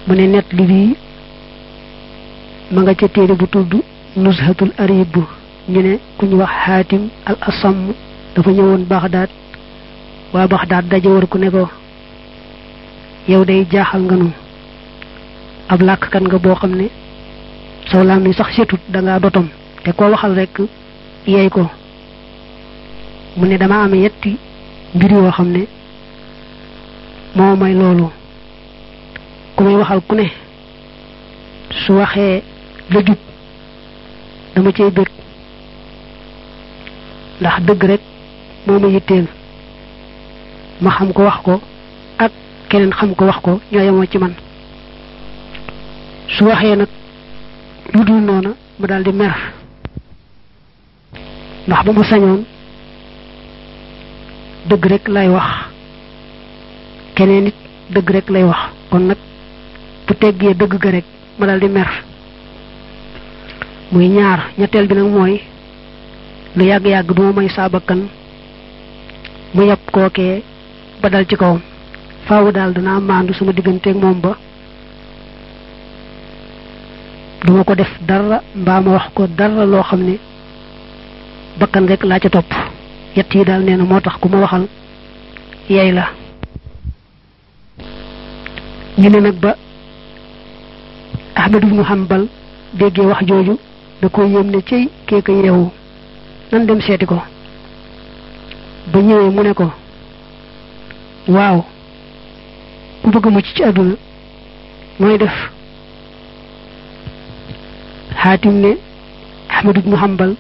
mu ne net li bii ma nga ca téere bu tudd nuzhatul arib ñu ne ku ñu wax xaatim al asam dafa ñëwoon baxdaad waa baxdaad daje war ku ne ko yow day jaaxal nga nu ab làkkat nga boo xam ne saw laam ni sax setut da ngaa dotom te koo waxal rek yeey ko mu ne dama am yetti mbir yoo xam ne moo may loolu ku may waxal ku ne su waxee la jub dama cay bëgg ndax dëgg rek moo ma yitteel ma xam ko wax ko ak keneen xam ko wax ko ñoo yemoo ci man su waxee nag lu dul noona ma daal di mer ndax ba ma sañoon dëgg rek lay wax keneen it dëgg rek lay wax kon nag bu teggee dëgg ga rek ma daal di mer muy ñaar ñetteel bi nag mooy lu yàgg-yàgg duma may saabakan mu yàpp kookee ba dal ci kawam faawu daal danaa maandu sama digganteeg moom ba duma ko def dara mbaa ma wax ko dara loo xam ne bakkan rek laa ca topp yett yi daal nee na moo tax ku ma waxal yey la ñu ne nag ba Ahmad ibnu Hanbal déggee wax jooju da ko yéem ne cey keeka yeewu nan dem seeti ko ba ñëwee mu ne ko waaw ku bëgg mucc ci àdduna mooy def xaatim ne Ahmad ibnu Hanbal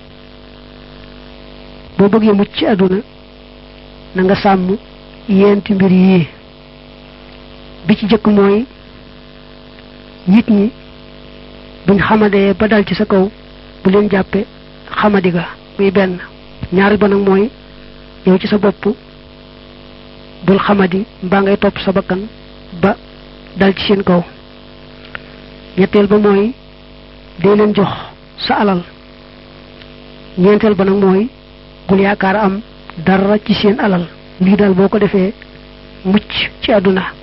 boo bëggee mucc ci àdduna na nga sàmm yenti mbir yii bi ci jëkk mooy nit ñi buñ xamadee ba dal ci sa kaw bu leen jàppe xamadi ga muy benn ñaari ba nag mooy yow ci sa bopp bul xamadi mbaa ngay topp sa bakkan ba dal ci seen kaw ñetteel ba mooy dee leen jox sa alal ñeenteel ba nag mooy bul yaakaar am dara ci seen alal lii daal boo ko defee mucc ci àdduna